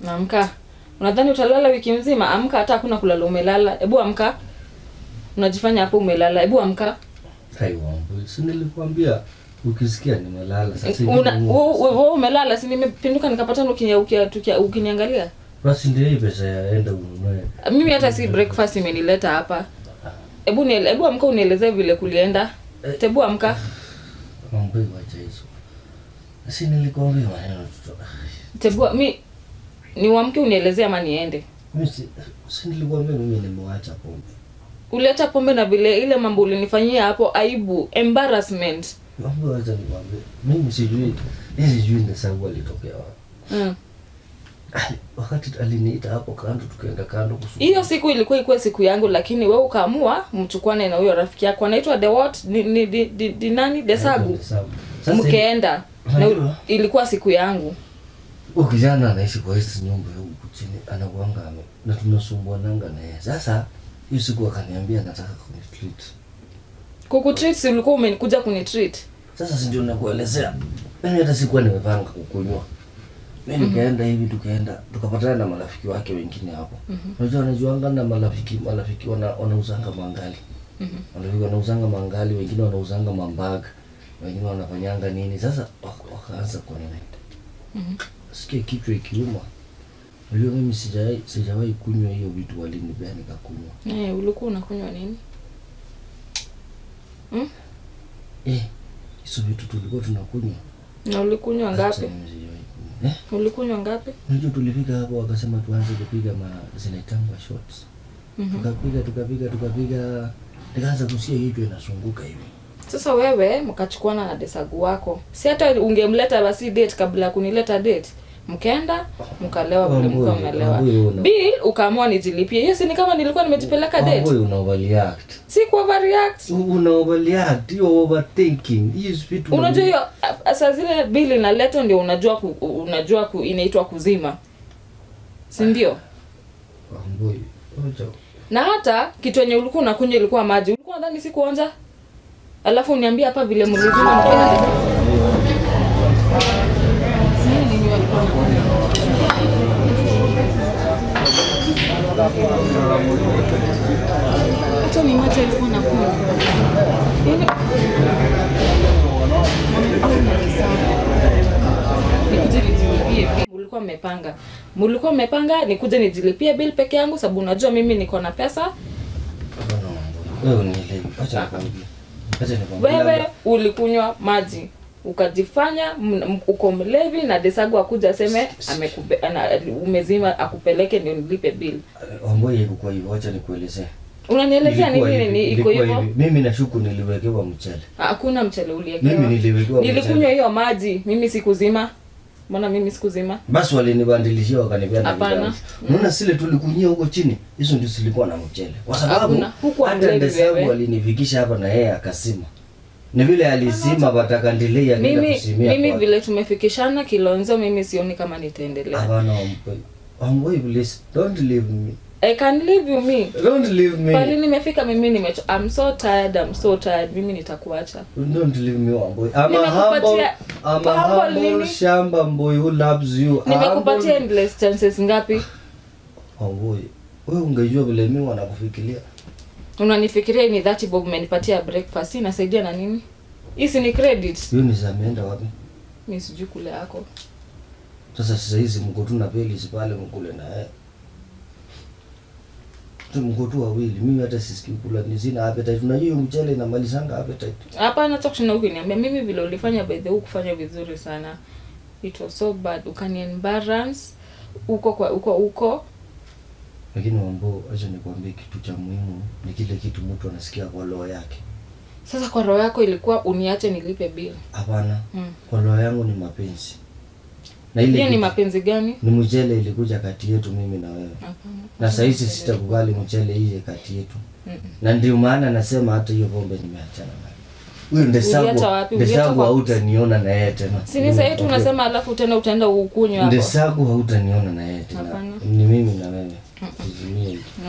Amka. Unadhani utalala wiki mzima? Amka, hata hakuna kulala umelala. Hebu amka. Unajifanya hapo umelala. Hebu amka. Hai Wambui, si nilikwambia ukisikia nimelala sasa hivi Una ni- wewe wewe umelala, si nimepinduka nikapata ukinia ukia, tukia- ukiniangalia. basi ndio hii pesa ya enda ununue. Mimi hata si breakfast imenileta hapa. Hebu niele, hebu amka unielezee vile kulienda. Tebu amka. Wambui, wacha hizo. Si nilikwambia maneno tuto. Tebu mi ni uamke unielezee ama niende. Mimi si, si nilikwambia mimi nimewacha pombe. Uleta pombe na vile ile mambo ulinifanyia hapo aibu, embarrassment. Wambui, wacha nikwambie. Mimi sijui, mimi sijui Ndesau alitokea wapi. Mm. Ali- Wakati aliniita hapo kando tukaenda kando kusu. hiyo siku ilikuwa ikuwe siku yangu lakini we ukaamua mchukwane na huyo rafiki yako anaitwa the what ni, ni, di, di, di nani desagu Ndesau. Sasa mkeenda na Unajua? ilikuwa siku yangu huyu kijana anaishi kwa hizi nyumba ya huku chini anakuanga ame na tunasumbuananga na yeye. Sasa hiyo siku akaniambia nataka kunitreat. kukutreat si ulikuwa umekuja kunitreat Sasa si ndio nakuelezea. Mimi hata sikuwa nimepanga kukunywa. Mimi nikaenda hivi tukaenda tukapatana na marafiki wake wengine hapo. Unajua wanajuanga na marafiki marafiki wana, wanauzanga mangali. Marafiki wanauzanga mangali, wengine wanauzanga mambag, wengine wanafanyanga nini. Sasa wak- wakaanza kwa nini? Sikia kichwa ikiuma. Unajua mimi sijawahi sijawahi kunywa hiyo vitu walinipea nikakunywa. eh ulikuwa unakunywa nini Eh, hizo vitu tulikuwa tunakunywa. na ulikunywa Hata ngapi mimi sijawahi kunywa. Eh? ulikunywa ngapi Unajua tulifika hapo wakasema tuanze kupiga ma zinaitangwa shots. Tukapiga tukapiga tukapiga nikaanza kusikia hiyo inasunguka hivi. sasa wewe mkachukuana na desagu wako si hata ungemleta basi date kabla ya kunileta date mkaenda mkalewa vile Wambui, mlikuwa mmelewa Wambui una- bill ukaamua nijilipie hiyo si ni kama nilikuwa nimejipeleka date Wambui una overreact. si ku overreact Una overreact, you overthinking. Hiyo vitu unajua hiyo a- saa zile bill inaletwa ndio unajua ku, unajua ku, inaitwa kuzima si ndio Wambui. Oja. na hata kitu yenye ulikuwa unakunywa ilikuwa maji ulikuwa nadhani si kuonja alafu uniambie hapa vile mlizima mkaenda hata ni maji alikuwa nakunywa Yaani- nikuje nijilipie bill. mulikuwa mmepanga mulikuwa mmepanga nikuje nijilipie bill peke yangu sababu unajua mimi niko na pesa Hapana Wambui. Wewe unielewi. Acha nikwambie. Acha nikwambie. wewe ulikunywa maji ukajifanya m- m- uko mlevi na desagu akuja aseme amekupe, ana, umezima akupeleke ndio nilipe bill Wambui ilikuwa hivyo. Acha nikuelezee. unanielezea Ilikuwa nini hivi, ni iko ilikuwa hivyo hivi. Mimi nashuku niliwekewa mchele. hakuna mchele uliekewa Mimi niliwekewa nilikunywa mchele. hiyo maji mimi sikuzima mbona mimi sikuzima Basi walinibadilishia wakanipea na Hapana. vidamu. Unaona zile tulikunyia huko chini, hizo ndio zilikuwa na mchele. Kwa sababu Hakuna. Hukuwa hata mlevi ndesangu wewe. alinifikisha hapa na yeye akasima. Ni vile alisima batakandelei akaenda mimi kusimia. mimi kwa- vile tumefikishana kilonzo mimi sioni kama nitaendelea Hapana Wambui. Wambui please don't leave me. i can leave you me Don't leave pali me. nimefika mimi nimecho I'm so tired I'm so tired mimi nitakuacha Don't leave me Wambui. I'm a Nimekupatia- humble, I'm a humble humble nini? shamba boy who loves you. nimekupatia Humble- endless chances ngapi Wambui. Wewe ungejua vile mimi wanakufikiria. unanifikiria hii ni dhati bob umenipatia breakfast hii inasaidia na nini hii si ni credit Hiyo ni zameenda wapi? mi sijui kule yako Sasa sasa hizi mko tu na Pelis pale mkule na yeye. Tu mko tu wawili. Mimi hata sisikii kula ni sina appetite. Unajua hiyo mchele inamalizanga appetite. hapana cha kushinda ukiniambia mimi vile ulifanya by the way kufanya vizuri sana it was so bad ukani embarrass uko kwa uko uko Lakini mambo acha nikwambie kitu cha muhimu ni kile kitu mtu anasikia kwa roho yake. sasa kwa roho yako ilikuwa uniache nilipe bill Hapana. Mm. Kwa roho yangu ni mapenzi. Na ile hiyo ni kitu- mapenzi gani ni mchele ilikuja kati yetu mimi na wewe. Hapana. Na saa hizi sitakubali mchele ije kati yetu. Mm-mm. Na ndio maana nasema hata hiyo pombe nimeachana nayo. Huyo Uliacha ndesagu wapi? Uliacha ndesagu kwa- hautaniona na yeye tena. si ni sahihi tu Okay. unasema alafu tena utaenda ukunywa hapo Ndesagu hautaniona na yeye tena. Hapana. Ni mimi na wewe. Tuzimie hiki. No.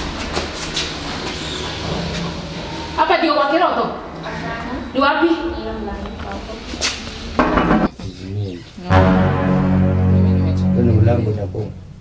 hapa ndio kwa kiroto ni wapi Tuzimie hiki. Mimi nimechoka. Kwani mlango ni hapo?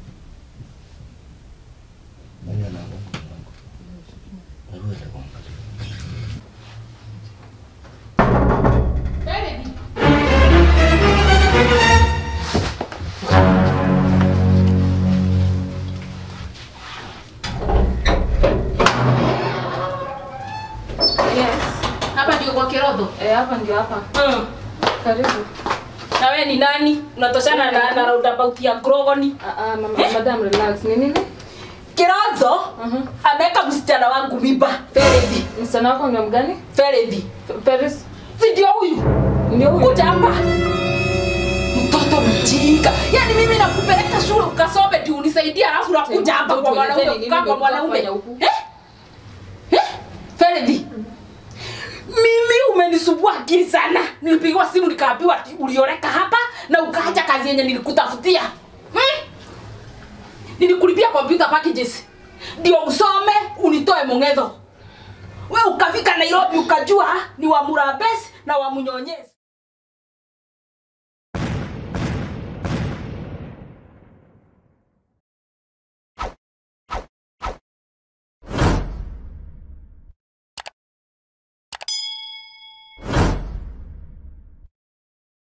hapa ndio hapa. Mm. Karibu. Na wewe ni nani? Unatoshana na, na roundabout ya Grogoni. Ah ah, mama, madam relax. Ni nini? Kirozo Mhm. ameweka msichana wangu mimba. Ferevi. Msichana wako ni mgani? Ferevi. F- Paris. Si ndio huyu? Ndio huyu. Kuja hapa. Mtoto mjinga. Yaani mimi nakupeleka shule ukasome ndio unisaidie alafu nakuja hapa kwa mwanaume Tuelezeni kukaa nini kwa umekuja mwanaume. kufanya huku? Eh? Eh? Ferevi. Mimi umenisumbua akili sana. Nilipigiwa simu nikaambiwa ati ulioleka hapa na ukaacha kazi yenye nilikutafutia. Hmm? Nilikulipia computer packages. Ndio usome unitoe Mong'etho. We ukafika Nairobi ukajua ni wa Murabes na wa Munyonyezi.